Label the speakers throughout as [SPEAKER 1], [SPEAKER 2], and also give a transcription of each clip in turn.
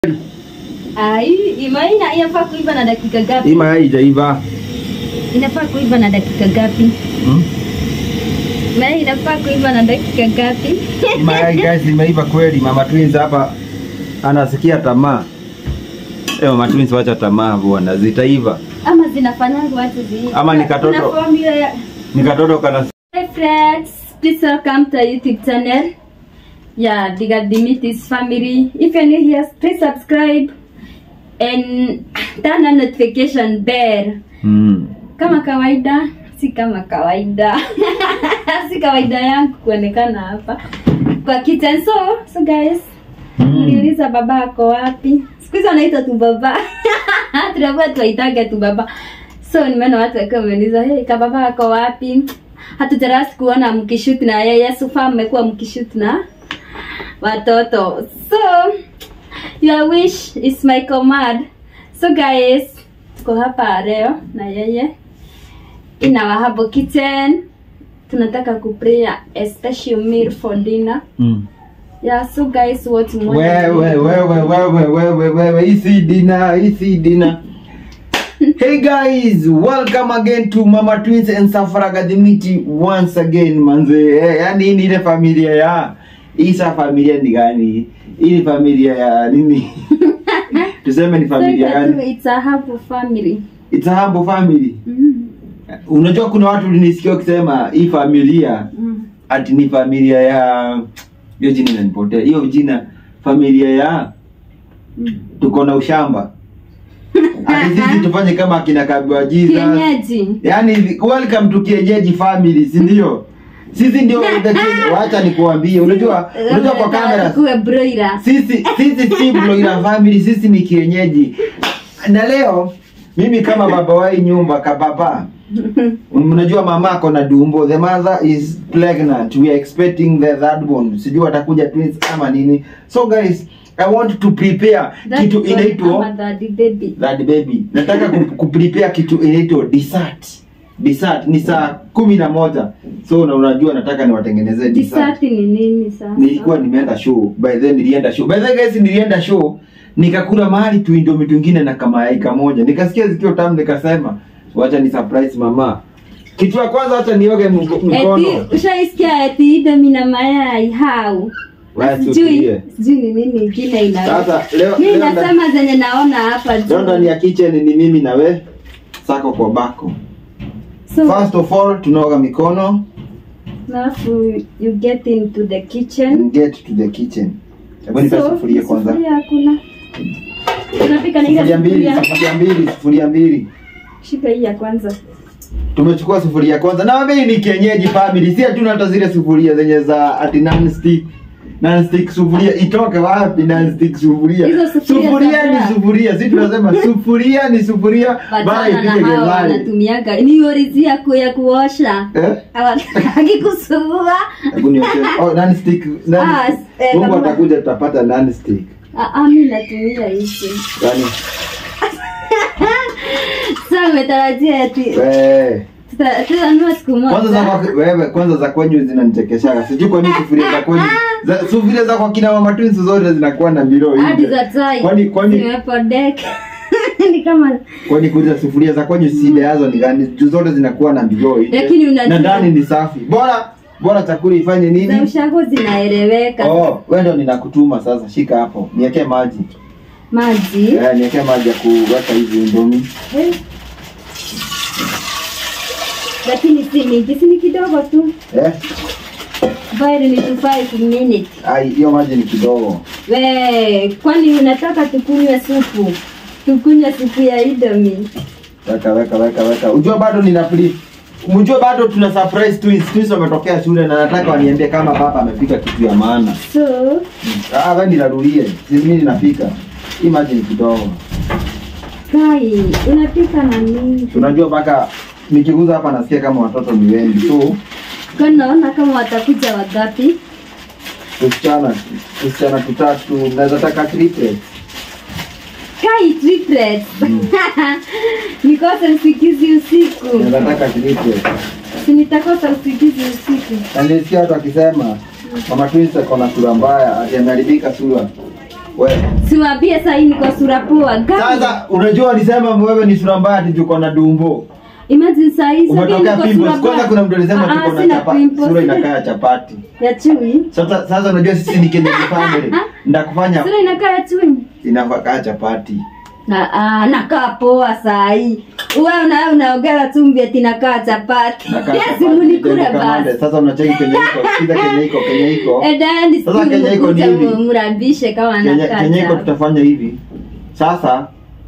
[SPEAKER 1] Ah, hii imai ina- inafaa kuiva na dakika
[SPEAKER 2] Hii
[SPEAKER 1] gapi?
[SPEAKER 2] mayai haijaiva.
[SPEAKER 1] Inafaa kuiva na dakika gapi?
[SPEAKER 2] Hmm?
[SPEAKER 1] Mayai inafaa kuiva na dakika gapi?
[SPEAKER 2] Hii mayai guys imeiva kweli. Mama Twins hapa anasikia tamaa. Eh, Mama Twins wacha tamaa bwana, zitaiva.
[SPEAKER 1] Ama zinafanyanga watu zi
[SPEAKER 2] Ama ni katoto.
[SPEAKER 1] Kuna formula ya
[SPEAKER 2] Ni katoto kana
[SPEAKER 1] Hi friends, please welcome to our YouTube channel. Yeah, Diga Dimitis family. If you're new here, please subscribe and turn on notification bell.
[SPEAKER 2] mm.
[SPEAKER 1] Kama kawaida, si kama kawaida. si kawaida yangu kuonekana hapa kwa kitchen. So, so guys,
[SPEAKER 2] Mm.
[SPEAKER 1] Niliuliza baba ako wapi? Siku hizi wanaita tu baba. Tunakuwa tuwaitaga tu baba. So nimeona watu wakiwa wameuliza, hey, ka baba ako wapi? Hatujarasi kuona mkishoot na yeye. So far mmekuwa mkishoot na watoto. So your wish is my command. So guys, tuko hapa leo na yeye in our Habo kitchen. Tunataka kuprepare a special meal for dinner.
[SPEAKER 2] Mm.
[SPEAKER 1] Yeah, so guys, what more?
[SPEAKER 2] Wewe wewe wewe wewe wewe hii si dina, hii si dina. Hey guys, welcome again to Mama Twins and Safaraga Dimiti once again manze. Eh, yani hii ni ile familia ya hii sa familia ni gani? Hii ni familia ya nini? Tuseme ni familia
[SPEAKER 1] So,
[SPEAKER 2] gani?
[SPEAKER 1] It's a Habo family.
[SPEAKER 2] It's a humble family.
[SPEAKER 1] Mm.
[SPEAKER 2] Unajua kuna watu ulinisikia ukisema hii familia
[SPEAKER 1] Mm.
[SPEAKER 2] ati ni familia ya hiyo jina inanipotea. Hiyo jina familia ya
[SPEAKER 1] Mm.
[SPEAKER 2] tuko na ushamba. Ati sisi tufanye kama akina Kabwa Jesus.
[SPEAKER 1] Kienyeji.
[SPEAKER 2] Yaani welcome to kienyeji family, si ndio? Sisi ndio the king- wacha nikuambie. Unajua unajua kwa kamera
[SPEAKER 1] Kuwe broiler.
[SPEAKER 2] sisi sisi si Bloira family, sisi ni kienyeji. Na leo mimi kama baba wa hii nyumba kababa Mnajua mama ako na dumbo, the mother is pregnant. We are expecting the third one. Sijui atakuja twins ama nini. So guys, I want to prepare
[SPEAKER 1] That
[SPEAKER 2] kitu
[SPEAKER 1] one
[SPEAKER 2] inaitwa
[SPEAKER 1] ama daddy baby.
[SPEAKER 2] that baby. Nataka ku- kuprepare kitu inaitwa dessert. Dessert ni saa kumi na moja. So na unajua nataka niwatengenezee dessert.
[SPEAKER 1] Dessert ni nini sasa?
[SPEAKER 2] Nilikuwa nimeenda show. By then nilienda show. By the way guys nilienda show. Nikakula mahali tu indomie twingine na kamayai kamoja. Nikasikia zikiwa tamu nikasema wacha ni surprise mama. Kitu ya kwanza acha nioge mko- mkono.
[SPEAKER 1] Eti ushaisikia eti idomi na mayai hau.
[SPEAKER 2] Wewe
[SPEAKER 1] Sijui
[SPEAKER 2] tutulie.
[SPEAKER 1] sijui ni nini ingine ina.
[SPEAKER 2] Sasa leo
[SPEAKER 1] Mimi
[SPEAKER 2] leo nda-
[SPEAKER 1] nasema zenye naona hapa juu.
[SPEAKER 2] leo ndani ya kitchen ni mimi na we sako kwa bako.
[SPEAKER 1] So,
[SPEAKER 2] First of all tunaoga mikono
[SPEAKER 1] alafu you get into the kitchen.
[SPEAKER 2] and get to the kitchen. Hebu nipe
[SPEAKER 1] So,
[SPEAKER 2] sufuria kwanza.
[SPEAKER 1] Sufuria hakuna. Tunapika na ile
[SPEAKER 2] Sufuria mbili,
[SPEAKER 1] sufuria.
[SPEAKER 2] sufuria mbili, sufuria mbili.
[SPEAKER 1] Shika hii ya kwanza.
[SPEAKER 2] Tumechukua sufuria kwanza. Na mimi ni kienyeji family. Si hatuna hata zile sufuria zenye za ati non stick. Non stick sufuria itoke wapi non stick sufuria?
[SPEAKER 1] Hizo sufuria
[SPEAKER 2] Sufuria
[SPEAKER 1] za
[SPEAKER 2] ni
[SPEAKER 1] fry.
[SPEAKER 2] sufuria. Sisi tunasema sufuria ni sufuria bora
[SPEAKER 1] Wachana na
[SPEAKER 2] ipike
[SPEAKER 1] hao
[SPEAKER 2] gethani.
[SPEAKER 1] wanatumiaga ni orizi ya ku- ya kuosha
[SPEAKER 2] Eh?
[SPEAKER 1] hawataki kusugua
[SPEAKER 2] Hebu nioshe. Oh, non stick. Non
[SPEAKER 1] Ah,
[SPEAKER 2] stick.
[SPEAKER 1] eh,
[SPEAKER 2] Mungu
[SPEAKER 1] kama-
[SPEAKER 2] atakuja tutapata non stick.
[SPEAKER 1] Ah, ah, mi natumia hizi
[SPEAKER 2] Yaani
[SPEAKER 1] sa umetarajia eti
[SPEAKER 2] we
[SPEAKER 1] tuta- tutanunua siku
[SPEAKER 2] kwanza za
[SPEAKER 1] moja
[SPEAKER 2] kwa, wewe kwanza za kwenyu zinanichekeshaga. Sijui kwa nini sufuria za kwenyu. Za sufuria za kwa kina mama twins zote zinakuwa na miro
[SPEAKER 1] hadi
[SPEAKER 2] hivi.
[SPEAKER 1] za tai
[SPEAKER 2] Kwani kwani
[SPEAKER 1] zimepodeka ni kama
[SPEAKER 2] kwani kuuliza sufuria za kwenye shida yazo ni gani? Juu zote zinakuwa na migoo nje.
[SPEAKER 1] Lakini unajua-
[SPEAKER 2] na ndani ni safi. Bora bora chakula ifanye
[SPEAKER 1] za
[SPEAKER 2] nini?
[SPEAKER 1] ushago zinaeleweka
[SPEAKER 2] Oh, wewe ndio ninakutuma sasa. Shika hapo. Niwekee maji.
[SPEAKER 1] maji
[SPEAKER 2] Eh, niwekee maji ya kuweka hizi indomi.
[SPEAKER 1] Eh. lakini si mingi si ni kidogo tu
[SPEAKER 2] Eh?
[SPEAKER 1] bali ni to five minutes
[SPEAKER 2] Ai, hiyo maji ni kidogo.
[SPEAKER 1] We, kwani unataka tukunywe supu? Tukunywe supu ya Indomie.
[SPEAKER 2] Weka weka weka weka. Unajua bado nina free. Mjue bado tuna surprise twins. Twins wametokea shule na nataka waniambie kama baba amepika kitu ya maana.
[SPEAKER 1] So,
[SPEAKER 2] Ah, wewe ninarulie. Si mimi ninapika. Hii maji ni kidogo.
[SPEAKER 1] Kai, unapika na nini?
[SPEAKER 2] Unajua mpaka nikiguza hapa nasikia kama watoto ni wengi. So,
[SPEAKER 1] Kwani naona kama watakuja wagapi?
[SPEAKER 2] tusichana tusichana tutatu naweza taka triplets.
[SPEAKER 1] Kai triplets. Nikose usikizi usiku.
[SPEAKER 2] Naweza taka triplets.
[SPEAKER 1] Si nitakosa usikizi usiku.
[SPEAKER 2] Na nilisikia watu wakisema mama twins ako na sura mbaya, ati ameharibika sura. wewe
[SPEAKER 1] siwambie sahii niko sura poa Gani?
[SPEAKER 2] sasa unajua walisema wewe ni sura mbaya ati tuko na dumbo
[SPEAKER 1] imagine sahii sahii
[SPEAKER 2] umetokea
[SPEAKER 1] niko
[SPEAKER 2] pimples
[SPEAKER 1] sura
[SPEAKER 2] kwanza
[SPEAKER 1] poa.
[SPEAKER 2] kuna mtu alisema
[SPEAKER 1] Ah, ah,
[SPEAKER 2] tuko na
[SPEAKER 1] sina
[SPEAKER 2] chapa
[SPEAKER 1] pimples.
[SPEAKER 2] sura inakaa ya chapati
[SPEAKER 1] ya chui
[SPEAKER 2] sasa sasa unajua sisi ni Kenya family ndakufanya
[SPEAKER 1] sura inakaa ya chui
[SPEAKER 2] inakaa chapati
[SPEAKER 1] na ah, nakaa poa sahii uwe una unaongea tumbi ati nakaa chapati
[SPEAKER 2] Nakaa
[SPEAKER 1] Yes,
[SPEAKER 2] chapati,
[SPEAKER 1] munikure
[SPEAKER 2] Kenya Kamande.
[SPEAKER 1] basi
[SPEAKER 2] sasa unacheki Kenya iko sikiza Kenya iko Kenya iko
[SPEAKER 1] edani
[SPEAKER 2] Sasa Kenya iko ni hivi.
[SPEAKER 1] mrabishe kama
[SPEAKER 2] Kenya, Kenya iko
[SPEAKER 1] nakaa
[SPEAKER 2] tutafanya hivi sasa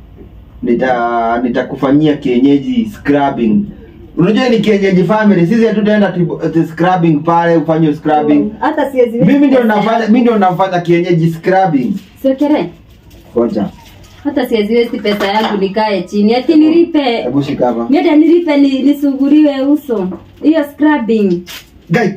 [SPEAKER 2] nita nitakufanyia kienyeji scrubbing unajua ni kienyeji family sisi hatutaenda ati- ati scrubbing pale ufanye scrubbing
[SPEAKER 1] hata siwezi
[SPEAKER 2] mimi ndio nafanya mimi ndio nafanya kienyeji scrubbing
[SPEAKER 1] siokere
[SPEAKER 2] ngoja
[SPEAKER 1] hata siweziwezi pesa yangu nikae chini ati nilipe
[SPEAKER 2] hebu shika hapa
[SPEAKER 1] miata nilipe ni, nisuguriwe uso hiyo scrubbing
[SPEAKER 2] gai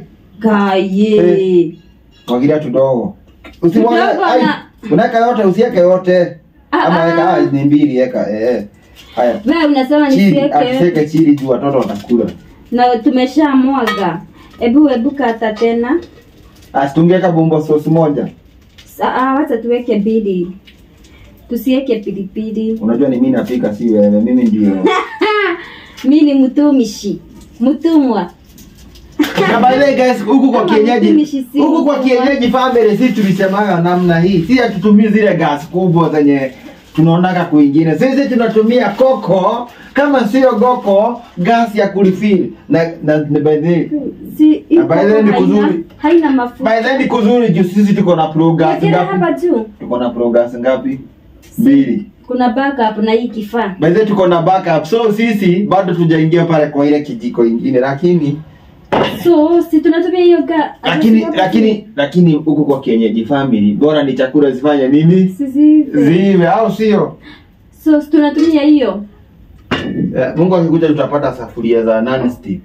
[SPEAKER 1] gaye
[SPEAKER 2] mwagilia tudogo usimwage
[SPEAKER 1] Tudogo
[SPEAKER 2] ai
[SPEAKER 1] na-
[SPEAKER 2] unaweka yote usiweke yote
[SPEAKER 1] Ah,
[SPEAKER 2] ama
[SPEAKER 1] ah.
[SPEAKER 2] weka ah, ni mbili weka eh eh. haya
[SPEAKER 1] wewe unasema
[SPEAKER 2] chini
[SPEAKER 1] nisieke
[SPEAKER 2] asiseke chini juu watoto watakula
[SPEAKER 1] na tumeshamwaga ebu ebu kata tena
[SPEAKER 2] asitungeka bumbo sauce moja
[SPEAKER 1] Sa- ah, wacha tuweke mbili tusiweke pilipili
[SPEAKER 2] unajua ni mimi napika si wewe mimi ndio
[SPEAKER 1] mi ni mtumishi mtumwa
[SPEAKER 2] na by the way guys huku kwa
[SPEAKER 1] Kama
[SPEAKER 2] kienyeji
[SPEAKER 1] mtumishi si
[SPEAKER 2] huku kwa
[SPEAKER 1] mtumwa.
[SPEAKER 2] kienyeji family sisi tulisemaga namna hii si hatutumii zile gas kubwa zenye tunaonaga kwingine sisi tunatumia koko kama sio goko gas ya kulifili na na na by the way
[SPEAKER 1] si
[SPEAKER 2] Na by the way ni
[SPEAKER 1] haina,
[SPEAKER 2] kuzuri.
[SPEAKER 1] haina mafuta
[SPEAKER 2] by the way ni kuzuri juu sisi tuko na pro gas
[SPEAKER 1] Wekele hapa
[SPEAKER 2] ngapi
[SPEAKER 1] juu
[SPEAKER 2] tuko na pro gas ngapi mbili
[SPEAKER 1] kuna backup na hii kifaa
[SPEAKER 2] by the way tuko na backup so sisi bado tujaingia pale kwa ile kijiko ingine lakini
[SPEAKER 1] so si tunatumia hiyo ga
[SPEAKER 2] lakini lakini lakini huku kwa kienyeji family bora ni chakula zifanye nini
[SPEAKER 1] sisi
[SPEAKER 2] zive au sio
[SPEAKER 1] so si tunatumia hiyo
[SPEAKER 2] Eh, mungu akikuja tutapata safuria za non stick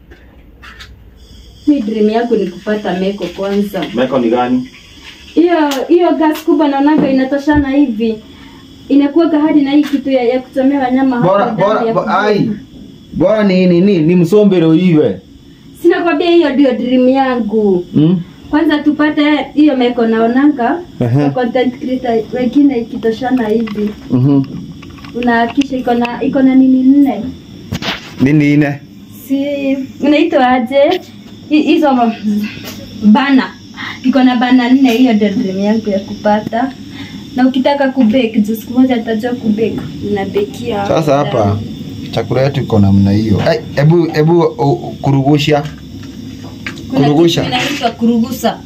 [SPEAKER 1] mi dream yangu ni kupata meko kwanza
[SPEAKER 2] meko ni gani
[SPEAKER 1] hiyo hiyo gas kubwa naonanga inatoshana hivi inakuwaga hadi na hii kitu ya, ya kuchomea wanyama hapo
[SPEAKER 2] bora
[SPEAKER 1] ndani
[SPEAKER 2] bora
[SPEAKER 1] ya
[SPEAKER 2] bo,
[SPEAKER 1] kuku.
[SPEAKER 2] ai bora ni nini ni msombero iwe
[SPEAKER 1] sina kwambia hiyo ndio dream yangu
[SPEAKER 2] hmm?
[SPEAKER 1] kwanza tupate hiyo meko naonanga
[SPEAKER 2] Ehe.
[SPEAKER 1] kwa content creator wengine ikitoshana hivi
[SPEAKER 2] mm
[SPEAKER 1] unahakisha iko na iko na nini nne
[SPEAKER 2] nini ine
[SPEAKER 1] si unaitwa aje Hi- hizo ma- bana iko na bana nne hiyo ndio dream yangu ya kupata na ukitaka kubake juu siku moja nitajua kubake unabekia
[SPEAKER 2] sasa hapa chakula yetu iko namna hiyo Ai, hebu hebu u- u- kurugusha
[SPEAKER 1] Kuna
[SPEAKER 2] kurugusha.
[SPEAKER 1] kitu inaitwa kurugusa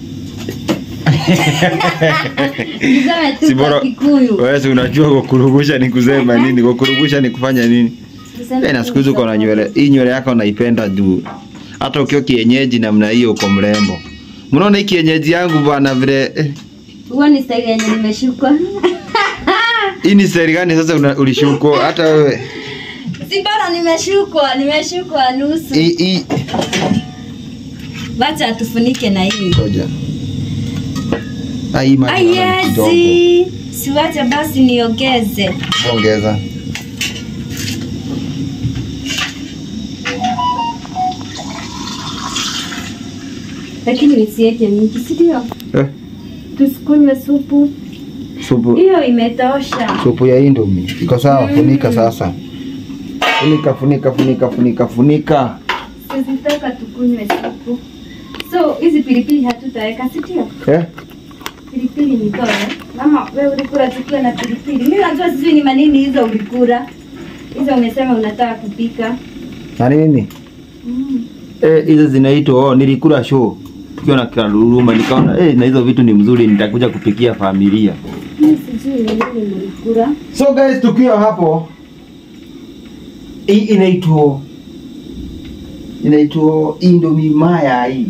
[SPEAKER 1] Niseme tu kwa Kikuyu.
[SPEAKER 2] wewe si unajua kwa kurugusha ni kusema nini kwa kurugusha ni kufanya nini
[SPEAKER 1] Tuseme
[SPEAKER 2] Eh, na
[SPEAKER 1] tu
[SPEAKER 2] siku hizi uko na nywele hii nywele yako naipenda juu hata ukiwa kienyeji namna hiyo uko mrembo mnaona hii kienyeji yangu bwana vile eh,
[SPEAKER 1] Huo ni style yenye nimeshukwa.
[SPEAKER 2] hii ni seri gani sasa una- ulishukwa hata wewe
[SPEAKER 1] Si bora nimeshukwa, nimeshukwa nusu.
[SPEAKER 2] hii hii
[SPEAKER 1] Wacha tufunike na hii.
[SPEAKER 2] ngoja Ah, hii maji naona ni kidogo
[SPEAKER 1] Ayezi. Siwache basi niongeze.
[SPEAKER 2] ongeza
[SPEAKER 1] Lakini nisiweke mingi, si ndio?
[SPEAKER 2] eh,
[SPEAKER 1] Tusikunywe supu.
[SPEAKER 2] supu
[SPEAKER 1] Hiyo imetosha.
[SPEAKER 2] supu ya indomi iko sawa funika sasa funika funika funika funika funika
[SPEAKER 1] Sizitaka tukunywe supu. So hizi pilipili hatutaweka, si ndio?
[SPEAKER 2] eh?
[SPEAKER 1] Pilipili nitoe. Mama, wewe ulikula chakula na pilipili. Mimi najua sijui ni manini hizo ulikula. Hizo umesema unataka kupika.
[SPEAKER 2] na nini
[SPEAKER 1] Mm.
[SPEAKER 2] Eh, hizo zinaitwa oh, nilikula show tukiwa na Karuruma nikaona eh, na hizo vitu ni mzuri, nitakuja kupikia familia.
[SPEAKER 1] Mimi sijui ni nini mlikula.
[SPEAKER 2] So guys, tukiwa hapo, hii inaitwa inaitwa Indomie mayai.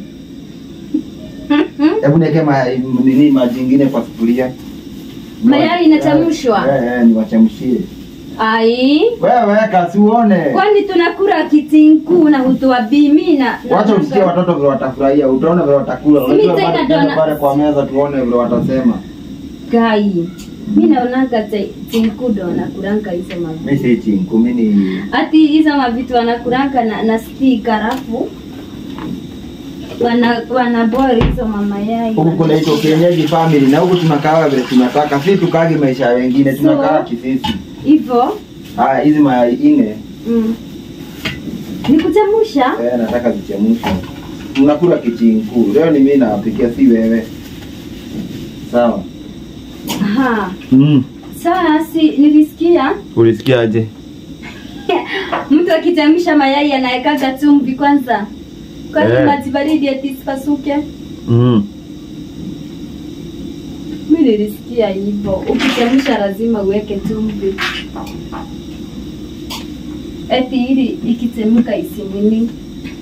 [SPEAKER 2] Hebu niweke mayai nini maji ingine kwa sufuria.
[SPEAKER 1] Mayai inachemshwa?
[SPEAKER 2] Eh, eh, niwachemshie.
[SPEAKER 1] Ai.
[SPEAKER 2] Wewe weka siuone.
[SPEAKER 1] Kwani tunakula kitinku na hutoa bimi na na-
[SPEAKER 2] Wacha usikie watoto vile watafurahia, utaona vile watakula.
[SPEAKER 1] Si
[SPEAKER 2] Unajua
[SPEAKER 1] mimi
[SPEAKER 2] bado
[SPEAKER 1] tena
[SPEAKER 2] tuende
[SPEAKER 1] dona-
[SPEAKER 2] pale kwa meza tuone vile watasema.
[SPEAKER 1] Gai. Mimi naonanga te- tinku ndo wanakulanga hizo mavitu.
[SPEAKER 2] Mimi si chinku, mimi ni
[SPEAKER 1] Ati hizo mavitu wanakulanga na, na stick halafu wana wana bora hizo mama yai
[SPEAKER 2] huku kunaitwa kienyeji family na huku tunakaa vile tunataka si tukagi maisha ya wengine tunakaa
[SPEAKER 1] So-
[SPEAKER 2] kisisi
[SPEAKER 1] hivyo
[SPEAKER 2] haya hizi mayai nne
[SPEAKER 1] mm. nikuchemusha
[SPEAKER 2] eh, nataka zichemshwe tunakula kichinku leo ni mimi nawapikia si wewe sawa
[SPEAKER 1] Aha.
[SPEAKER 2] mm.
[SPEAKER 1] Sasa si nilisikia
[SPEAKER 2] ulisikiaje
[SPEAKER 1] mtu akichemsha mayai anawekaga chumvi kwanza kwani
[SPEAKER 2] Eh.
[SPEAKER 1] maji baridi eti isipasuke.
[SPEAKER 2] mm.
[SPEAKER 1] Mi nilisikia hivyo, ukichemsha lazima uweke chumvi eti ili ikichemka isimini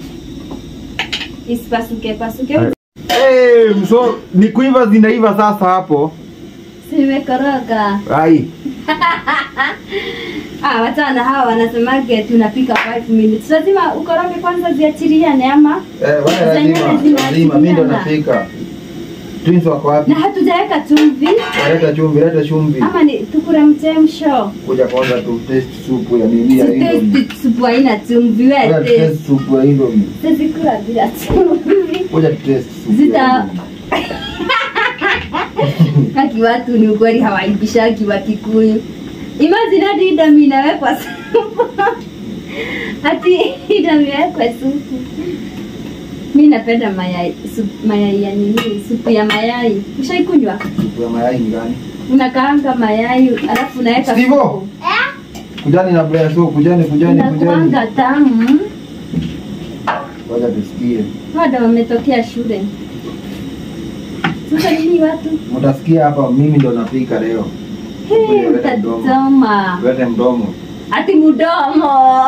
[SPEAKER 1] isipasuke pasuke.
[SPEAKER 2] Eh. Hey, so ni kuiva zinaiva sasa hapo
[SPEAKER 1] Simekoroga.
[SPEAKER 2] ai
[SPEAKER 1] Ah, wachana hawa wanasemaga tunapika 5 minutes. Lazima ukoroge kwanza ziachiliane ama
[SPEAKER 2] eh, wale
[SPEAKER 1] Zenyewe
[SPEAKER 2] lazima
[SPEAKER 1] zinaachiliana.
[SPEAKER 2] lazima mimi ndo napika twins wako wapi
[SPEAKER 1] na hatujaweka chumvi
[SPEAKER 2] leta chumvi leta chumvi
[SPEAKER 1] ama ni tukure mchemsho.
[SPEAKER 2] kuja kwanza tu taste supu ya nini ya indomie
[SPEAKER 1] Taste supu haina chumvi
[SPEAKER 2] kuja tu
[SPEAKER 1] wewe.
[SPEAKER 2] taste supu ya indomie
[SPEAKER 1] Tazikula bila chumvi.
[SPEAKER 2] kuja tu taste supu ya
[SPEAKER 1] Zita-
[SPEAKER 2] indomie.
[SPEAKER 1] Haki watu ni ukweli hawaibishaki wa Kikuyu. Imagine hadi idami inawekwa supu. Hati idami inawekwa supu. Mi napenda mayai supu, mayai ya nini? Supu ya mayai. Ushaikunywa?
[SPEAKER 2] supu ya mayai ni gani
[SPEAKER 1] Unakaanga mayai alafu unaweka
[SPEAKER 2] Stivo?
[SPEAKER 1] supu.
[SPEAKER 2] kujani na blea so kujani kujani kujani
[SPEAKER 1] Inakuanga tamu.
[SPEAKER 2] wacha tusikie
[SPEAKER 1] Wada wametokea shule. Sasa nini watu?
[SPEAKER 2] mtasikia hapa mimi ndo napika leo
[SPEAKER 1] Hey,
[SPEAKER 2] Leta mdomo.
[SPEAKER 1] utatoma.
[SPEAKER 2] lete mdomo
[SPEAKER 1] Ati mudomo.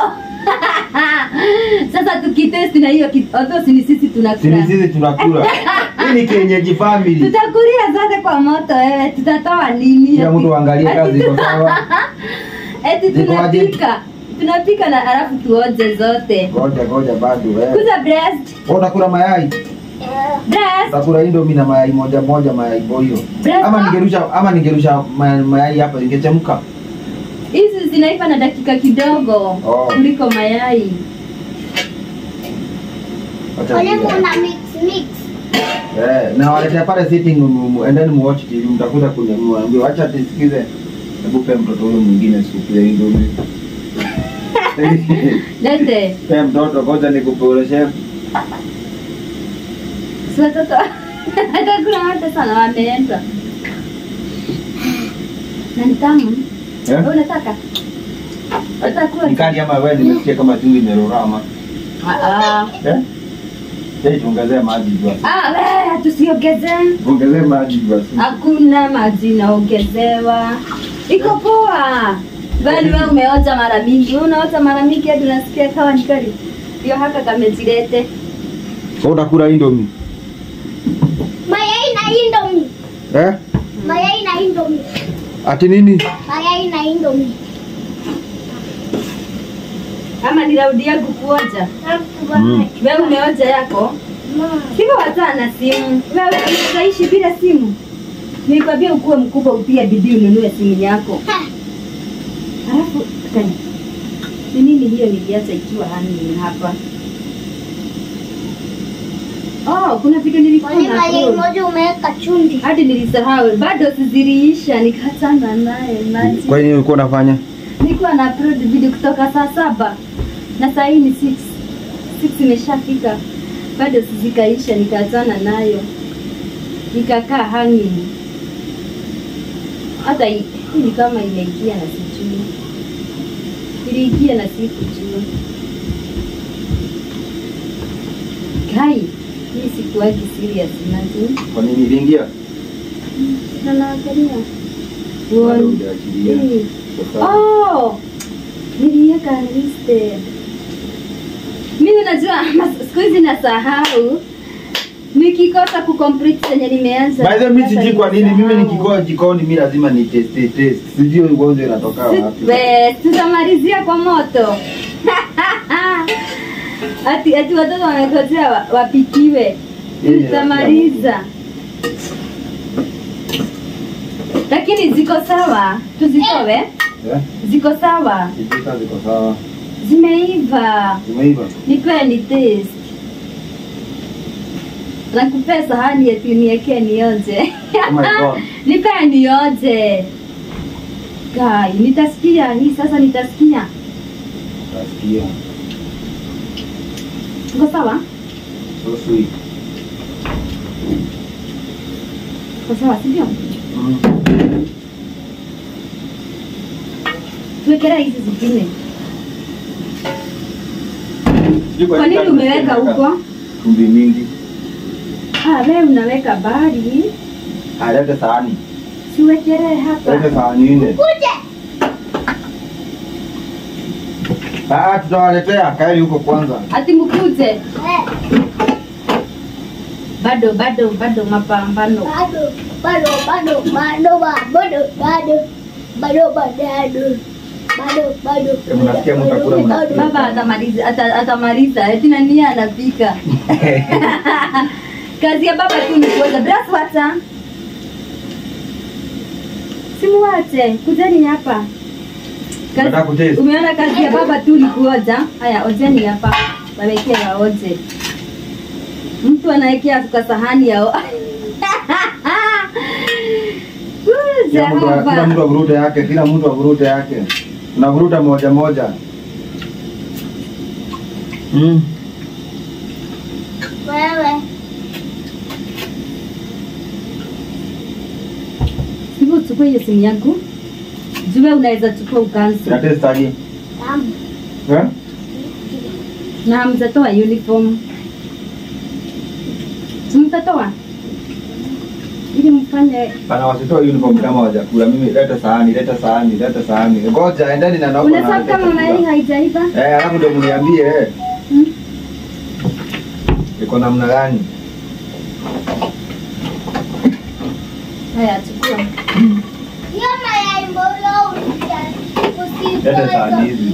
[SPEAKER 1] Sasa tukitesti na hiyo ki- although si ni sisi
[SPEAKER 2] sini
[SPEAKER 1] tunakula.
[SPEAKER 2] sisi tunakula hii ni kienyeji family
[SPEAKER 1] Tutakulia zote kwa moto wewe. Tutatoa nini?
[SPEAKER 2] kila mtu angalie kazi iko sawa
[SPEAKER 1] Eti
[SPEAKER 2] Ziko aje?
[SPEAKER 1] tunapika. Tunapika na alafu tuoje zote.
[SPEAKER 2] ngoja ngoja bado eh
[SPEAKER 1] Kuza breast.
[SPEAKER 2] Wewe utakula mayai
[SPEAKER 1] Breast.
[SPEAKER 2] utakula indomie na mayai moja moja mayai boyo
[SPEAKER 1] Breast.
[SPEAKER 2] ama ningerusha ama ningerusha ma- mayai hapa ingechemka
[SPEAKER 1] Hizi zinaiva na dakika kidogo
[SPEAKER 2] Oh.
[SPEAKER 1] kuliko mayai.
[SPEAKER 2] Wacha
[SPEAKER 3] Wale
[SPEAKER 2] tulia.
[SPEAKER 3] kuna mix mix.
[SPEAKER 2] Eh, na waletea pale sitting room and then muwatch TV mtakuja kuniambia acha tisikize hebu pe mtoto huyo mwingine supu ya indomie
[SPEAKER 1] Lete.
[SPEAKER 2] pe mtoto ngoja nikuporeshe
[SPEAKER 1] Si watoto atakula wote sana wameenda. Na ni tamu.
[SPEAKER 2] eh
[SPEAKER 1] Wewe unataka? Utakula?
[SPEAKER 2] nikali ama wewe nimesikia kama chumvi imerorama
[SPEAKER 1] Ah ah.
[SPEAKER 2] eh Hey, tuongezee maji jua.
[SPEAKER 1] Ah, wewe tusiongeze.
[SPEAKER 2] Ongezee maji jua.
[SPEAKER 1] Hakuna maji naongezewa. Iko poa. Bali wewe umeota mara mingi. Wewe unaota mara mingi hadi unasikia kawa ni kali. Ndio haka kamejilete.
[SPEAKER 2] Wewe utakula indomie.
[SPEAKER 3] Mayai na indomie.
[SPEAKER 2] Eh?
[SPEAKER 3] Mayai na indomie.
[SPEAKER 2] Ati nini?
[SPEAKER 3] Mayai na indomie.
[SPEAKER 1] Ama niraudia kukuoja.
[SPEAKER 2] Mm.
[SPEAKER 1] Wewe umeoja yako? Sivyo wataa na simu. Wewe unaishi bila simu. Nilikwambia ukuwe mkubwa upige bidii ununue simu yako. Alafu kani. Ni nini hiyo niliacha ikiwa hani hapa? Oh, kuna vitu nilikuwa
[SPEAKER 3] Kwani
[SPEAKER 1] na
[SPEAKER 3] mayai
[SPEAKER 1] upload.
[SPEAKER 3] moja umeweka chumvi?
[SPEAKER 1] hadi nilisahau, bado siziliisha, nikachana naye maji.
[SPEAKER 2] Kwa nini ulikuwa unafanya?
[SPEAKER 1] Nilikuwa na upload video kutoka saa saba na saa hii ni 6 6 imeshafika, bado sizikaisha, nikaachana nayo, nikakaa hanging. Hata hii hii ni kama imeingia na sijui, iliingia na sikujua. Kai, hii sikuwagi serious nazo
[SPEAKER 2] Kwa nini iliingia?
[SPEAKER 1] na naangalia
[SPEAKER 2] Bado
[SPEAKER 1] One,
[SPEAKER 2] hujaachilia.
[SPEAKER 1] three.
[SPEAKER 2] Sasa,
[SPEAKER 1] Oh, niliweka unlisted. Mimi najua mas- siku hizi nasahau nikikosa kucomplete zenye nimeanza.
[SPEAKER 2] By the way, mimi
[SPEAKER 1] sasa
[SPEAKER 2] sijui kwa nini mimi
[SPEAKER 1] nimesahau.
[SPEAKER 2] nikikoa jikoni mimi lazima ni test test. Sijui ugonjwa inatoka wapi.
[SPEAKER 1] Si- we, tutamalizia kwa moto ati ati watoto wamekosea wa- wapikiwe
[SPEAKER 2] Hii ni
[SPEAKER 1] tutamaliza lakini ziko sawa tuzitowe
[SPEAKER 2] Eh?
[SPEAKER 1] ziko sawa
[SPEAKER 2] Sijui kama ziko sawa.
[SPEAKER 1] zimeiva
[SPEAKER 2] Zimeiva.
[SPEAKER 1] nipewe ni taste nakupea sahani eti niwekee nioje
[SPEAKER 2] Oh my God.
[SPEAKER 1] nipea nioje kai nitasikia hii sasa nitasikia
[SPEAKER 2] Nasikia.
[SPEAKER 1] uko sawa
[SPEAKER 2] So sweet.
[SPEAKER 1] uko sawa sindio
[SPEAKER 2] Mm.
[SPEAKER 1] tuwekelea hizi zingine
[SPEAKER 2] Sijui
[SPEAKER 1] kwa nini
[SPEAKER 2] nini
[SPEAKER 1] umeweka huko
[SPEAKER 2] Chumvi mingi.
[SPEAKER 1] ah, wewe unaweka bari
[SPEAKER 2] Alete sahani.
[SPEAKER 1] siwekelee hapa
[SPEAKER 2] Lete sahani nne.
[SPEAKER 3] Kuje.
[SPEAKER 2] Ah, tutawaletea kaeni huko kwanza.
[SPEAKER 1] ati mkuje
[SPEAKER 3] Eh,
[SPEAKER 1] bado bado bado mapambano
[SPEAKER 3] bado, bado, bado, bado, bado, bado, bado, bado, bado, bado,
[SPEAKER 2] Eh, mnasikia mtakula,
[SPEAKER 3] bado,
[SPEAKER 2] mnasikia.
[SPEAKER 1] baba atamaliza ata, atamaliza eti nani anapika kazi ya baba tu ni kuoza braswata simuwache kujeni hapa Kazi-
[SPEAKER 2] Unataka kutaste?
[SPEAKER 1] umeona kazi ya baba tu ni kuoja haya ojeni hapa wawekee waoje mtu anaekea kwa sahani yao
[SPEAKER 2] Kila mtu kila mtu avurute yake, kila mtu avurute yake. Unavuruta moja moja. Mm.
[SPEAKER 3] Wewe,
[SPEAKER 1] hivyo uchukue hiyo simu yangu jue unaweza chukua ukansi
[SPEAKER 2] Ina taste aje?
[SPEAKER 3] tamu.
[SPEAKER 2] Eh?
[SPEAKER 1] na hamjatoa uniform simtatoa ili mfanye
[SPEAKER 2] Bana wasitoe uniform kama wajakula. Mimi leta sahani, leta sahani, leta sahani. Ngoja endeni na naomba.
[SPEAKER 1] unasabu kama mayai haijaiva
[SPEAKER 2] Eh, alafu ndio mniambie eh.
[SPEAKER 1] Hmm?
[SPEAKER 2] Iko namna gani?
[SPEAKER 1] haya chukua
[SPEAKER 3] Hiyo mayai mbolo usi-
[SPEAKER 2] Leta sahani hizi.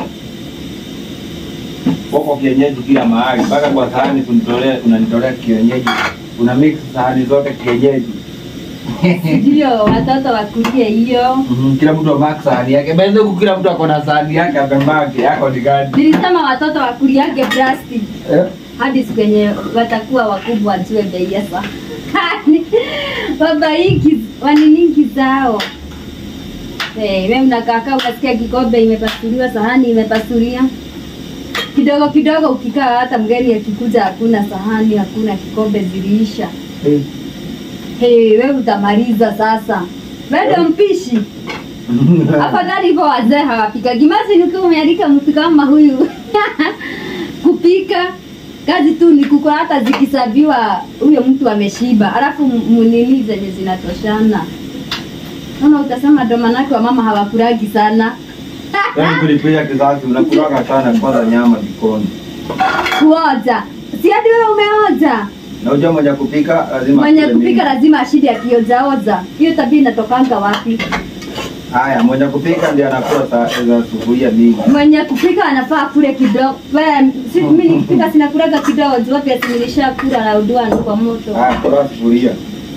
[SPEAKER 2] Wako kienyeji kila mahali. Mpaka kwa sahani kunitolea unanitolea kienyeji. Una mix sahani zote kienyeji.
[SPEAKER 1] ndio watoto wakulie hiyo
[SPEAKER 2] Mhm, Kila mtu amak sahani yake. Bende huku kila mtu ako na sahani yake amemake. Yako ni gani?
[SPEAKER 1] nilisema watoto wakuliage plastic
[SPEAKER 2] Eh?
[SPEAKER 1] hadi siku yenye watakuwa wakubwa wajue bei ya sahani baba hiki waniningi zao hey, we mnakaakaa unasikia kikombe imepasuliwa sahani imepasulia kidogo kidogo ukikaa hata mgeni akikuja hakuna sahani hakuna kikombe ziliisha
[SPEAKER 2] Eh.
[SPEAKER 1] hey, we utamaliza sasa bado mpishi afadhali hivyo wazee hawapikagi imagine ukiwa umealika mtu kama huyu kupika kazi tu ni kuko hata zikisabiwa huyo mtu ameshiba alafu m- munini zenye zinatoshana naona utasema ndo manake wa mama hawakuragi sana
[SPEAKER 2] Yaani kulipia kizazi mnakulaga sana kwanza nyama jikoni.
[SPEAKER 1] kuoja si hadi wewe umeoja
[SPEAKER 2] Na unajua mwenye kupika lazima
[SPEAKER 1] mwenye
[SPEAKER 2] akule
[SPEAKER 1] kupika
[SPEAKER 2] mingi.
[SPEAKER 1] lazima ashidi akiojaoza hiyo tabia inatokanga wapi
[SPEAKER 2] Haya, mwenye kupika ndiye anakula sa- za sufuria mingi.
[SPEAKER 1] mwenye kupika anafaa kule kidogo Wewe, si mimi nikipika sinakulaga kidogo juu pia similisha kula na udwani kwa moto
[SPEAKER 2] Haya, kula sufuria.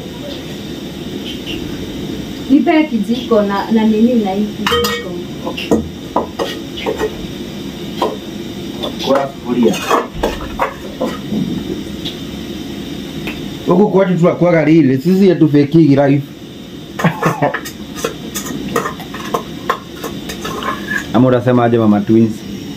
[SPEAKER 1] nipe kijiko na na nini na hii kijiko
[SPEAKER 2] Kula sufuria. Huku kwetu tunakuwaga lile, sisi hatufekigi life. Ama unasemaje mama twins?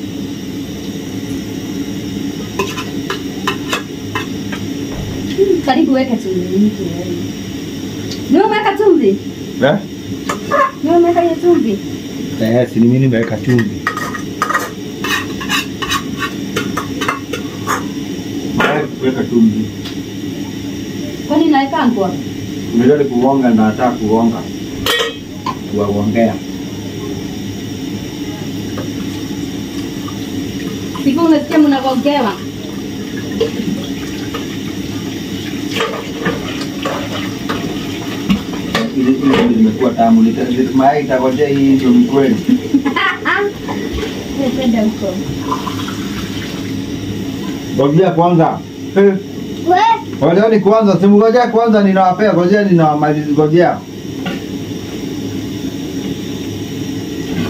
[SPEAKER 1] karibu weka chumvi nyingi wewe. Niwe umeweka chumvi
[SPEAKER 2] Eh?
[SPEAKER 1] niwe umeweka hiyo chumvi
[SPEAKER 2] Eh, si ni mimi nimeweka chumvi. Mara kuweka chumvi.
[SPEAKER 1] kwani naweka ngwa
[SPEAKER 2] Unajua kuonga na hata kuonga. Kuwaongea.
[SPEAKER 1] siku umesikia mnagongewa
[SPEAKER 2] Ile ile ndio imekuwa tamu. Nita- nita- Mayai itagojea hii ndio ni kweli.
[SPEAKER 1] Wewe kwenda huko
[SPEAKER 2] Ngojea kwanza. Eh,
[SPEAKER 3] We,
[SPEAKER 2] Ngojeeni kwanza, simngojea kwanza ninawapea, ngojea ninawamaliza, ngojea.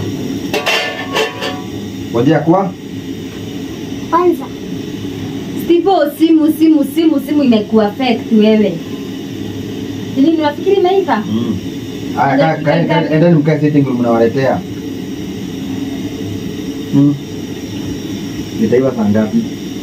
[SPEAKER 2] Ngojea kwa
[SPEAKER 3] kwanza.
[SPEAKER 1] Sipo simu simu simu simu imekuwa affect wewe. Nini unafikiri imeiva?
[SPEAKER 2] Mm. Aya, ka- ka- ka- endeni mkae sitting room mnawaletea. Mm. Nitaiva saa ngapi?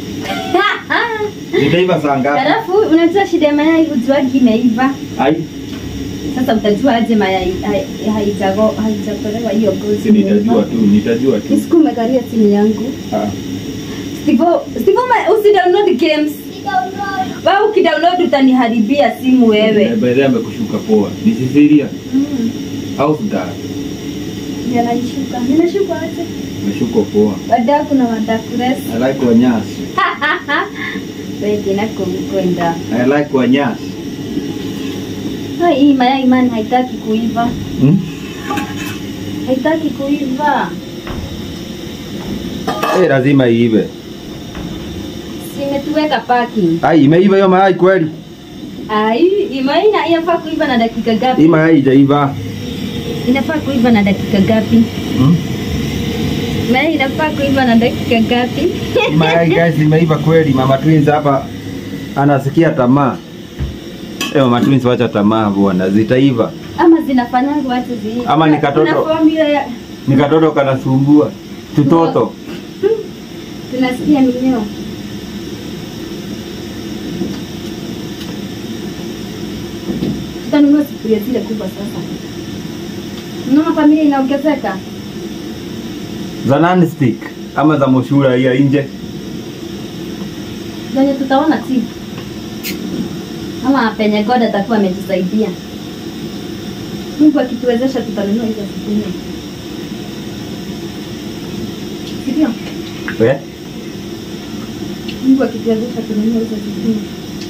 [SPEAKER 2] Nitaiva saa ngapi?
[SPEAKER 1] Halafu unajua shida ya mayai hujuagi imeiva.
[SPEAKER 2] Ai,
[SPEAKER 1] Sasa utajua aje mayai hai- haijago haijakolewa hiyo ngozi.
[SPEAKER 2] si nitajua tu, nitajua tu.
[SPEAKER 1] Isiku umekalia simu yangu.
[SPEAKER 2] Ah.
[SPEAKER 1] Sipo sipo ma- usidownload games. Wewe ukidownload utaniharibia simu wewe.
[SPEAKER 2] By the way amekushuka poa. Ni Cecilia
[SPEAKER 1] Mm.
[SPEAKER 2] au Sudara?
[SPEAKER 1] Yananishuka. Ninashuka aje?
[SPEAKER 2] Ameshuka poa.
[SPEAKER 1] Wadaku na wadaku rest.
[SPEAKER 2] I like wanyasi.
[SPEAKER 1] Wewe na kumkwenda.
[SPEAKER 2] I like wanyasi.
[SPEAKER 1] Hai hii mayai man haitaki kuiva.
[SPEAKER 2] Hmm?
[SPEAKER 1] Haitaki kuiva.
[SPEAKER 2] Eh, lazima iive.
[SPEAKER 1] Simetuweka parking.
[SPEAKER 2] Ai, imeiva hiyo mayai kweli?
[SPEAKER 1] Ai, imai ina inafaa kuiva na dakika
[SPEAKER 2] Hii
[SPEAKER 1] gapi?
[SPEAKER 2] mayai haijaiva.
[SPEAKER 1] Inafaa kuiva na dakika gapi?
[SPEAKER 2] Hmm?
[SPEAKER 1] Mayai inafaa kuiva na dakika gapi?
[SPEAKER 2] Hii mayai guys imeiva kweli. Mama Twins hapa anasikia tamaa. Eh, Mama Twins wacha tamaa bwana, zitaiva.
[SPEAKER 1] Ama zinafanyanga watu zi.
[SPEAKER 2] Ama ni katoto.
[SPEAKER 1] Kuna formula ya
[SPEAKER 2] Ni katoto kanasumbua. Tutoto.
[SPEAKER 1] tunasikia minyoo. Tutanunua sufuria zile kubwa sasa. Unaona familia inaongezeka.
[SPEAKER 2] Za non-stick ama za moshura ya nje.
[SPEAKER 1] Zenye tutaona tu. Ama penye God atakuwa ametusaidia. Mungu akituwezesha tutanunua hizo sufuria. Ndio.
[SPEAKER 2] Eh?
[SPEAKER 1] Mungu akituwezesha tununua hizo sufuria.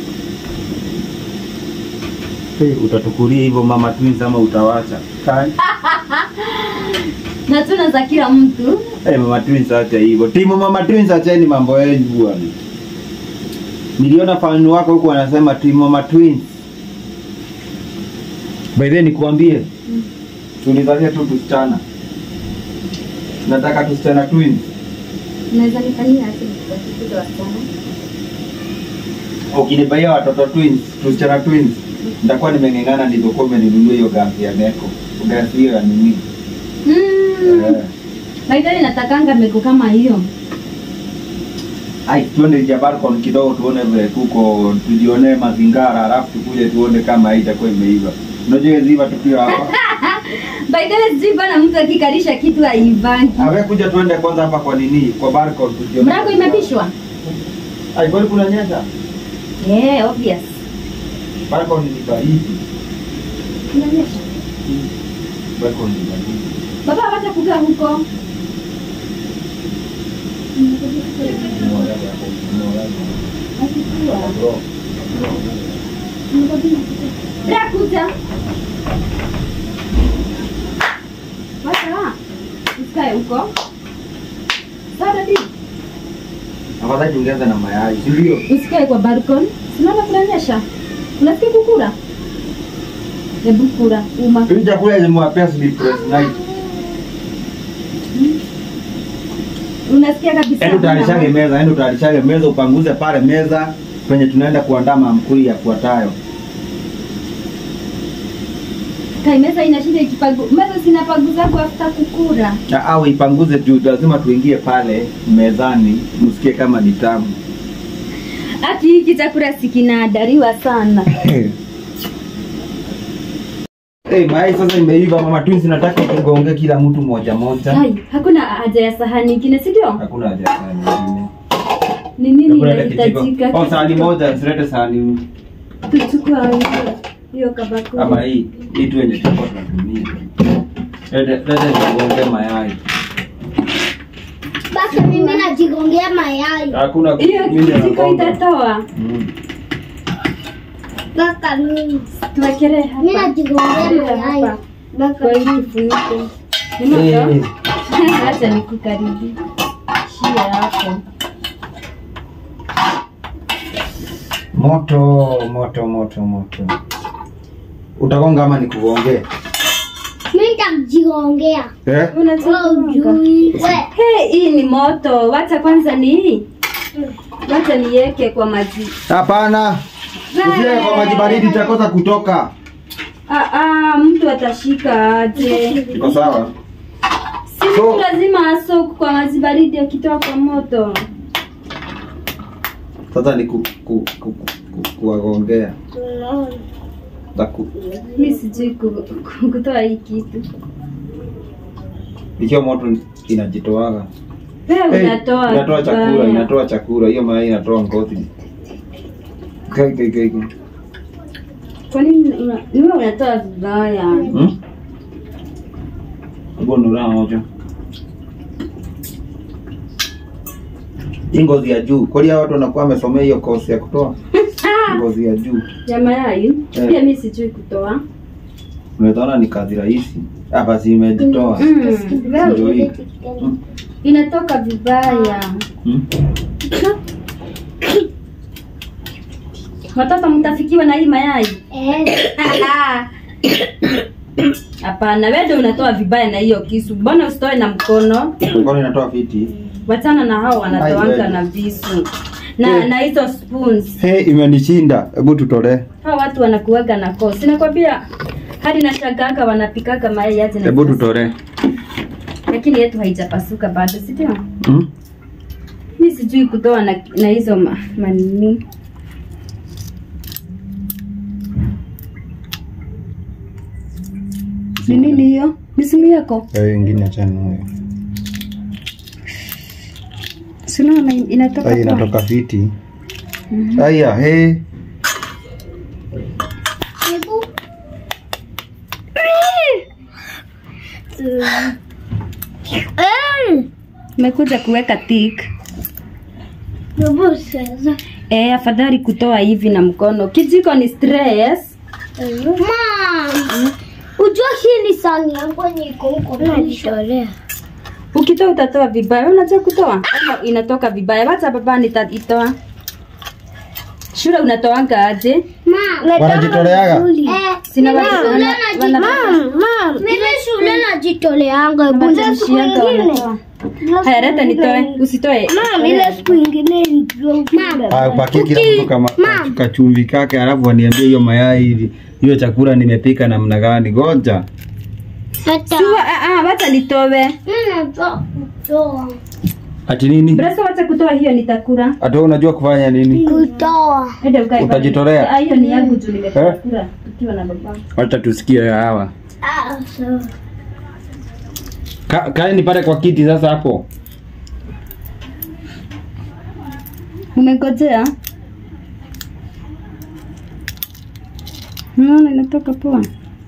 [SPEAKER 2] Hey, utatukulia hivyo Mama Twins ama utawacha? Kai.
[SPEAKER 1] Na tuna za kila mtu.
[SPEAKER 2] Hey, Mama Twins acha hivyo. Timu Mama Twins acheni mambo yenu bwana. Niliona fan wako huko wanasema timu Mama Twins. By the way nikuambie.
[SPEAKER 1] Mm.
[SPEAKER 2] Tulizalia tu tusichana. Nataka tusichana twins.
[SPEAKER 1] Unaweza nifanyia aje nikikuza wasichana?
[SPEAKER 2] Ukinibaia watoto twins, tusichana twins. Nitakuwa nimeng'eng'ana nilizokuwa umeninunua hiyo gasi ya Neko. Gasi hiyo ya nini?
[SPEAKER 1] Mm.
[SPEAKER 2] Eh.
[SPEAKER 1] Baidari natakanga meko kama hiyo.
[SPEAKER 2] Ai, tuende Jabarcon kidogo tuone vile kuko, tujionee mazingara, alafu tukuje tuone kama itakuwa imeiva. Unajua hizi iva tukiwa hapa.
[SPEAKER 1] Baidari sijui bana mtu akikarisha kitu haivangi.
[SPEAKER 2] Awe kuja tuende kwanza hapa kwa nini? Kwa Barcon tujione.
[SPEAKER 1] Mlango imepishwa?
[SPEAKER 2] Ai, kwani kuna nyesha?
[SPEAKER 1] Yeah, obvious.
[SPEAKER 2] Barcon ni baridi.
[SPEAKER 1] Inaonyesha.
[SPEAKER 2] Barcon ni baridi.
[SPEAKER 1] Baba wacha kukaa huko. Akikua. Drakuta. Wacha. Usikae huko. Sasa di.
[SPEAKER 2] Afadhali tungeanza na mayai, si ndio?
[SPEAKER 1] Usikae kwa balcony. Unaona kunanyesha? Unasikia kukura? Hebu kura uma.
[SPEAKER 2] Hii chakula imewapea sleepless night.
[SPEAKER 1] Unasikia kabisa.
[SPEAKER 2] Yaani utayarishange meza, yaani utayarishange meza upanguze pale meza kwenye tunaenda kuandaa maamkuli yafuatayo.
[SPEAKER 1] Kai meza inashinda ikipagu. Meza zinapaguza kwa after kukura.
[SPEAKER 2] Na au ipanguze juu, lazima tuingie pale mezani msikie kama ni tamu.
[SPEAKER 1] Ati hiki chakula sikinaandaliwa sana.
[SPEAKER 2] Hey, mayai sasa imeiva, mama twins, nataka tugonge kila mtu moja moja.
[SPEAKER 1] Hai, hakuna haja ya sahani nyingine, si ndio?
[SPEAKER 2] Hakuna haja ya sahani nyingine.
[SPEAKER 1] Ni nini
[SPEAKER 2] Hakuna ile kijiko.
[SPEAKER 1] inahitajika?
[SPEAKER 2] Oh, sahani moja, usilete sahani
[SPEAKER 1] Tuchukua hiyo- hiyo kabakuli.
[SPEAKER 2] kama hii. Hii tu yenye tulikuwa tunatumia. Lete lete tugonge mayai.
[SPEAKER 3] Basi mimi najigongea mayai.
[SPEAKER 2] Hakuna
[SPEAKER 1] Hiyo
[SPEAKER 2] mimi
[SPEAKER 1] kijiko
[SPEAKER 2] nagonga.
[SPEAKER 1] itatoa.
[SPEAKER 2] Mm.
[SPEAKER 3] Baka mimi.
[SPEAKER 1] Tuwekelee
[SPEAKER 3] Mimi
[SPEAKER 1] hapa.
[SPEAKER 3] najigongea mayai.
[SPEAKER 1] Hapa.
[SPEAKER 3] Baka
[SPEAKER 1] Kwa hii
[SPEAKER 3] mimi.
[SPEAKER 1] kifuniko. Ni moto?
[SPEAKER 2] Eh,
[SPEAKER 1] Acha nikukaribie. Shia hapo.
[SPEAKER 2] Moto, moto, moto, moto. Utagonga ama nikugongee?
[SPEAKER 3] Mimi nitajigongea.
[SPEAKER 2] Eh?
[SPEAKER 3] Wewe
[SPEAKER 1] Unataka
[SPEAKER 3] ujui. We.
[SPEAKER 1] Hey, hii ni moto. Wacha kwanza ni hii. Wacha niweke kwa maji.
[SPEAKER 2] Hapana. Usiwe kwa maji baridi itakosa kutoka.
[SPEAKER 1] Ah, ah, mtu atashika aje?
[SPEAKER 2] Iko sawa?
[SPEAKER 1] Si mtu
[SPEAKER 2] So-
[SPEAKER 1] lazima asoku kwa maji baridi akitoa kwa moto.
[SPEAKER 2] Sasa ni ku, ku, ku, ku, ku, kuwagongea. Taku.
[SPEAKER 1] Mi sijui ku- ku- kutoa hii kitu.
[SPEAKER 2] Ikiwa moto inajitoaga.
[SPEAKER 1] Wewe
[SPEAKER 2] Hey,
[SPEAKER 1] unatoa
[SPEAKER 2] inatoa chakula,
[SPEAKER 1] vibaya.
[SPEAKER 2] inatoa chakula. Hiyo mayai inatoa ngozi. Kai kai kai. kai.
[SPEAKER 1] Kwa nini una- ni wewe unatoa vibaya?
[SPEAKER 2] Hmm? Hebu nura moja. Hii ngozi ya juu. Kwani hao watu wanakuwa wamesomea hiyo kosi ya kutoa
[SPEAKER 1] Ah,
[SPEAKER 2] ngozi ya juu.
[SPEAKER 1] ya mayai
[SPEAKER 2] Eh.
[SPEAKER 1] pia mi sijui kutoa.
[SPEAKER 2] Unaona ni kazi rahisi. Hapa si imejitoa.
[SPEAKER 1] Mm,
[SPEAKER 2] Ndio
[SPEAKER 1] wewe
[SPEAKER 2] hii.
[SPEAKER 1] inatoka vibaya.
[SPEAKER 2] Hmm?
[SPEAKER 1] Watoto mtafikiwa na hii mayai?
[SPEAKER 3] Eh,
[SPEAKER 1] Hapana, wewe ndio unatoa vibaya na hiyo kisu. Mbona usitoe na mkono?
[SPEAKER 2] Kwani inatoa fiti?
[SPEAKER 1] Wachana na hao wanatoanga
[SPEAKER 2] Ai,
[SPEAKER 1] na visu na
[SPEAKER 2] Eh.
[SPEAKER 1] na hizo spoons.
[SPEAKER 2] Hey, imenishinda. Hebu tutolee.
[SPEAKER 1] Hao watu wanakuaga na kosi. Nakwambia hadi na shagaka wanapikaka mayai aje na
[SPEAKER 2] Hebu
[SPEAKER 1] visu.
[SPEAKER 2] tutolee.
[SPEAKER 1] Lakini yetu haijapasuka bado, si ndio?
[SPEAKER 2] Hmm?
[SPEAKER 1] Mi sijui kutoa na, na hizo ma, manini. Ni nini hiyo? Ni simu yako?
[SPEAKER 2] Hayo ingine achana nayo.
[SPEAKER 1] Si unaona inatoka
[SPEAKER 2] Ai
[SPEAKER 1] poa?
[SPEAKER 2] inatoka fiti. Aya, hey.
[SPEAKER 3] hebu. Eh,
[SPEAKER 1] Nimekuja kuweka tik.
[SPEAKER 3] hebu sasa.
[SPEAKER 1] Eh, afadhali kutoa hivi na mkono. Kijiko ni stress.
[SPEAKER 3] Mom, ujua hii ni sahani yangu yenye iko huko najitolea.
[SPEAKER 1] Ukitoa utatoa vibaya. Wewe Unajua kutoa? Ama inatoka vibaya. Wacha baba nitaitoa. Shule unatoanga aje?
[SPEAKER 3] Mom,
[SPEAKER 2] Wanajitoleaga?
[SPEAKER 3] eh,
[SPEAKER 1] Sina
[SPEAKER 3] mimi
[SPEAKER 1] watu
[SPEAKER 3] shule
[SPEAKER 1] wana-
[SPEAKER 3] naji-
[SPEAKER 1] wana-
[SPEAKER 3] Mom, mom, mimi shule najitoleanga. Hebu ile siku
[SPEAKER 1] Wanashianga
[SPEAKER 3] ingine.
[SPEAKER 1] wanatoa. Haya, leta nitoe. Usitoe.
[SPEAKER 3] Mom, ile siku ingine ndio. Mom,
[SPEAKER 2] Ah, upakie kila mtu kama
[SPEAKER 3] Mom.
[SPEAKER 2] kachumvi kake, alafu aniambie hiyo mayai hivi, hiyo chakula nimepika namna gani? Ngoja.
[SPEAKER 3] hata
[SPEAKER 1] Siwa, ah, ah, wacha nitoe.
[SPEAKER 3] mimi najua kutoa.
[SPEAKER 2] Ati nini?
[SPEAKER 1] Breso wacha kutoa hiyo nitakula.
[SPEAKER 2] Ati wewe unajua kufanya nini?
[SPEAKER 3] Kutoa.
[SPEAKER 1] Ende ukae.
[SPEAKER 2] Utajitolea?
[SPEAKER 1] Ah, hiyo ni yangu tu
[SPEAKER 2] Eh?
[SPEAKER 1] nimekula tukiwa na baba.
[SPEAKER 2] Wacha tusikie hawa.
[SPEAKER 3] Ah, sawa.
[SPEAKER 2] Ka, kaeni pale kwa kiti sasa hapo.
[SPEAKER 1] Umengojea? Unaona inatoka poa.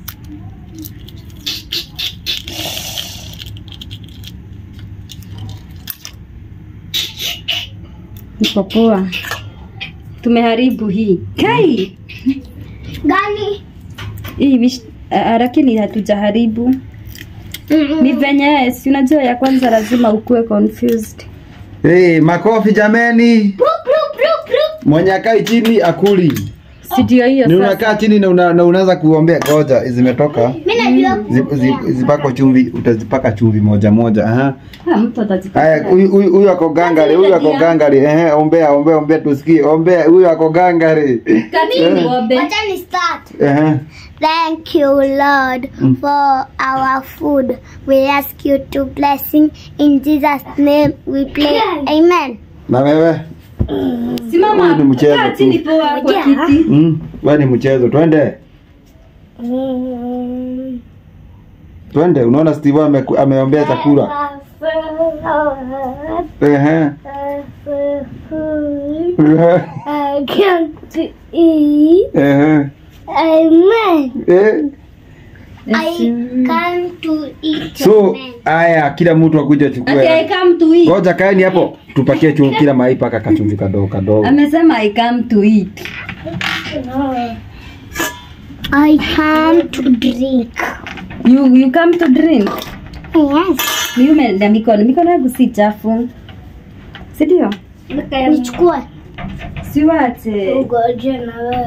[SPEAKER 1] Iko poa. Tumeharibu hii. Kai!
[SPEAKER 3] Gani?
[SPEAKER 1] Hii vish, ah, lakini hatujaharibu. Ni venye si unajua ya kwanza lazima ukuwe confused.
[SPEAKER 2] Hey, makofi jameni.
[SPEAKER 3] Prup, prup, prup, prup.
[SPEAKER 2] Mwenye akai chini akuli.
[SPEAKER 1] Si ndio hiyo
[SPEAKER 2] Ni
[SPEAKER 1] sasa.
[SPEAKER 2] unakaa chini na, una, na unaanza kuombea. Ngoja zimetoka.
[SPEAKER 3] Mimi najua
[SPEAKER 2] Zip, zip, zipako chumvi, utazipaka chumvi moja moja. Aha.
[SPEAKER 1] Ah, mtu atajipata.
[SPEAKER 2] Haya, huyu huyu huyu ako gangari, huyu ako gangari. Ehe, ombea, ombea, ombea tusikie. Ombea, huyu ako gangari.
[SPEAKER 1] Katini ng'ombe.
[SPEAKER 3] Wacha ni start.
[SPEAKER 2] Ehe.
[SPEAKER 3] Thank you, Lord, for our food. We ask you to blessing in Jesus' name. We pray. Amen.
[SPEAKER 2] Na wewe?
[SPEAKER 1] Simama.
[SPEAKER 2] Huyu ni mchezo
[SPEAKER 1] Kaa
[SPEAKER 2] tu.
[SPEAKER 1] chini poa kwa
[SPEAKER 3] Ngoja.
[SPEAKER 1] kiti.
[SPEAKER 2] Mm, wewe ni mchezo. Twende. Twende. Unaona Steve ame, ameombea chakula. Ehe.
[SPEAKER 3] I can't eat.
[SPEAKER 2] Ehe.
[SPEAKER 3] Amen.
[SPEAKER 2] Eh.
[SPEAKER 3] I can't to eat.
[SPEAKER 2] So,
[SPEAKER 3] Amen.
[SPEAKER 2] haya kila mtu akuja
[SPEAKER 1] Okay,
[SPEAKER 2] chukue.
[SPEAKER 1] come to eat.
[SPEAKER 2] Ngoja kaeni hapo. Tupakie chumvi kila mahali paka kachumvi kadogo kadogo.
[SPEAKER 1] Amesema I come to eat.
[SPEAKER 3] I come to drink.
[SPEAKER 1] You you come to drink.
[SPEAKER 3] Yes.
[SPEAKER 1] Mimi umeenda mikono. Mikono yangu si chafu. Si ndio?
[SPEAKER 3] Nichukue.
[SPEAKER 1] Si wache.
[SPEAKER 3] Ugoje na wewe.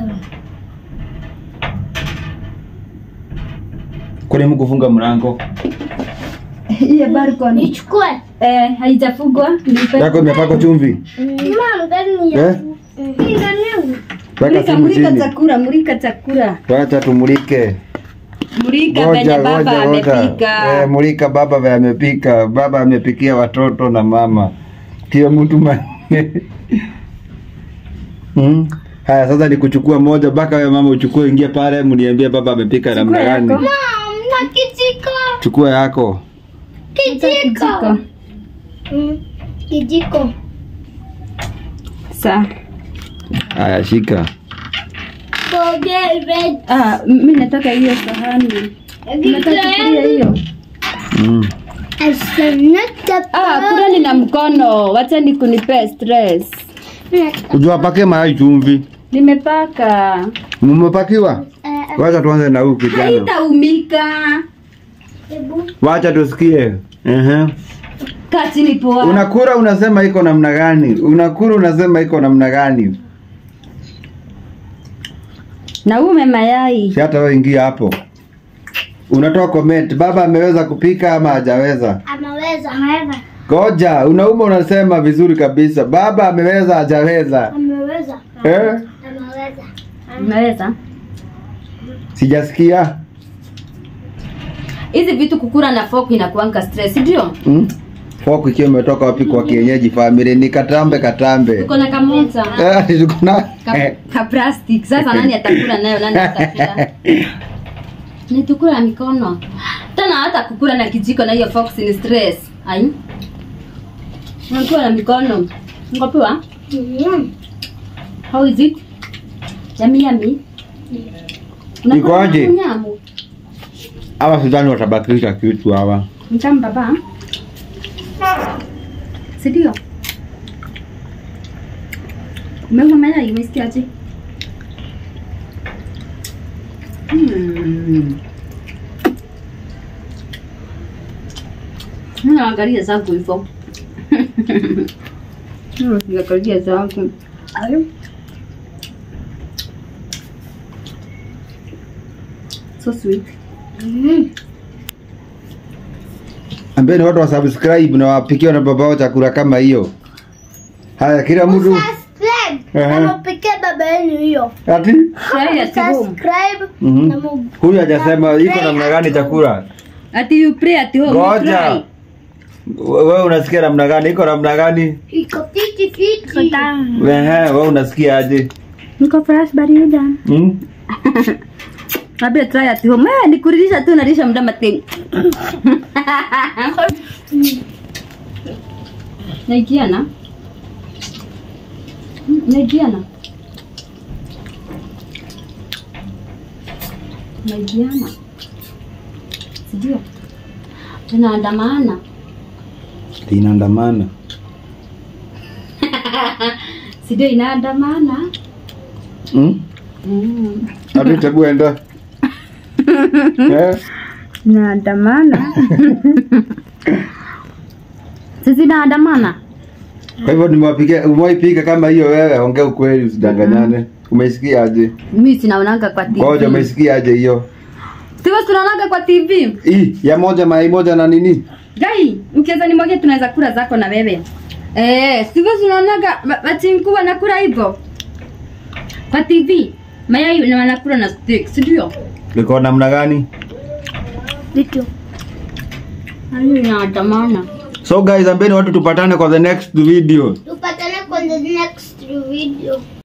[SPEAKER 2] Kwani mkufunga mlango?
[SPEAKER 1] Hiyo balcony.
[SPEAKER 3] Nichukue.
[SPEAKER 1] Eh, haijafugwa. Nipe.
[SPEAKER 2] Yako imepakwa chumvi.
[SPEAKER 3] Mama, gani ya?
[SPEAKER 2] Eh?
[SPEAKER 3] Hii gani yangu?
[SPEAKER 2] Weka
[SPEAKER 1] Mulika,
[SPEAKER 2] simu
[SPEAKER 1] mulika
[SPEAKER 2] chini.
[SPEAKER 1] chakula, mulika chakula.
[SPEAKER 2] Wacha tumulike.
[SPEAKER 1] Mulika venye
[SPEAKER 2] Ngoja
[SPEAKER 1] baba
[SPEAKER 2] ngoja ngoja. Eh,
[SPEAKER 1] amepika.
[SPEAKER 2] mulika baba vile amepika. Baba amepikia watoto na mama. Kila mtu ma... Hmm. Haya sasa ni kuchukua moja mpaka wewe mama uchukue ingia pale mniambie baba amepika namna
[SPEAKER 1] Chukua
[SPEAKER 2] gani.
[SPEAKER 1] yako.
[SPEAKER 3] Mom, na kijiko.
[SPEAKER 2] Chukua yako.
[SPEAKER 3] Kijiko.
[SPEAKER 1] Kijiko.
[SPEAKER 3] Mm, Kijiko.
[SPEAKER 1] Sa.
[SPEAKER 2] Haya shika.
[SPEAKER 3] Forget red.
[SPEAKER 1] Ah, mimi nataka hiyo sahani. Nataka kukulia hiyo.
[SPEAKER 2] Mm.
[SPEAKER 3] I shall not have
[SPEAKER 1] Ah, kula nina mkono. Wacha ni kunipea stress.
[SPEAKER 2] Ujua pake mayai chumvi.
[SPEAKER 1] Nimepaka.
[SPEAKER 2] Mmepakiwa? Wacha tuanze na huyu kijana.
[SPEAKER 1] Haitaumika.
[SPEAKER 2] Wacha tusikie. Ehe.
[SPEAKER 1] Kaa chini poa.
[SPEAKER 2] Unakura unasema iko namna gani? Unakura unasema iko namna gani?
[SPEAKER 1] Na ume mayai.
[SPEAKER 2] Si hata wewe ingia hapo. Unatoa comment, baba ameweza kupika ama hajaweza?
[SPEAKER 3] Ameweza. Ameweza.
[SPEAKER 2] Goja, unauma unasema vizuri kabisa. Baba ameweza hajaweza.
[SPEAKER 3] Ameweza.
[SPEAKER 2] Eh?
[SPEAKER 3] Ameweza.
[SPEAKER 1] Unaweza?
[SPEAKER 2] Sijasikia.
[SPEAKER 1] Hizi vitu kukura na fork inakuanga stress, ndio?
[SPEAKER 2] Hmm? Fork ikiwa imetoka wapi kwa kienyeji family ni katambe katambe.
[SPEAKER 1] Tuko na kamoja.
[SPEAKER 2] Eh, tuko na
[SPEAKER 1] Ka, ka plastic. Sasa nani atakula nayo? Nani atakula? Ni tukula na mikono. Tena hata kukula na kijiko na hiyo fork ni stress. Ai. Unakula na mikono. Ngopewa?
[SPEAKER 3] Mm.
[SPEAKER 1] How is it? Yummy yummy.
[SPEAKER 2] Iko aje?
[SPEAKER 1] Nyamu.
[SPEAKER 2] Hawa sidhani watabakisha kitu hawa.
[SPEAKER 1] Mtamu baba. Si ndio? Umeuma mayai umesikiaje? Hmm. Mimi naangalia zangu hivyo. Mimi naangalia zangu. Ayo. So sweet.
[SPEAKER 3] Mm.
[SPEAKER 2] Ambeni watu wa subscribe na wapikiwa na babao chakula kama hiyo. Haya kila mtu
[SPEAKER 3] Subscribe.
[SPEAKER 2] Ehe.
[SPEAKER 3] Na mpikie baba yenu hiyo.
[SPEAKER 2] ati
[SPEAKER 1] Try at home.
[SPEAKER 3] Subscribe.
[SPEAKER 2] Mhm.
[SPEAKER 3] Na mu-
[SPEAKER 2] huyu hajasema iko namna gani chakula.
[SPEAKER 1] Ati you pray at home. you
[SPEAKER 2] Ngoja.
[SPEAKER 1] try.
[SPEAKER 2] Wewe unasikia namna gani? Iko namna gani?
[SPEAKER 3] Iko fiti fiti.
[SPEAKER 2] Ehe, wewe unasikia aje?
[SPEAKER 1] Niko fresh barida.
[SPEAKER 2] Hmm?
[SPEAKER 1] Abe try at home. Eh, nikuridhisha tu nalisha mdama tena. Naigiana. Mm, Naigiana. Naigiana. Sijui. Tunaandamana.
[SPEAKER 2] Inaandamana.
[SPEAKER 1] Sijui inaandamana.
[SPEAKER 2] Hmm?
[SPEAKER 1] Mm.
[SPEAKER 2] Ati tebu enda. Eh?
[SPEAKER 1] Naandamana. Sisi naandamana.
[SPEAKER 2] Kwa hivyo nimewapikia umewaipika kama hiyo wewe, ongea ukweli usidanganyane. Umeisikia aje?
[SPEAKER 1] Mimi sinaonanga kwa TV.
[SPEAKER 2] Ngoja umeisikia aje hiyo?
[SPEAKER 1] Sio tunaonanga kwa TV.
[SPEAKER 2] Hii ya moja mayai moja na nini?
[SPEAKER 1] Gai, ukiweza nimwage tunaweza kula zako na wewe. Eh, sivyo tunaonaga wachinku wanakula hivyo. Kwa TV. Mayai na wanakula na steak, si ndio?
[SPEAKER 2] Liko namna gani?
[SPEAKER 3] Vitu.
[SPEAKER 1] Hayo inaandamana.
[SPEAKER 2] So guys, ambeni watu tupatane kwa the next video.
[SPEAKER 3] Tupatane kwenye next video.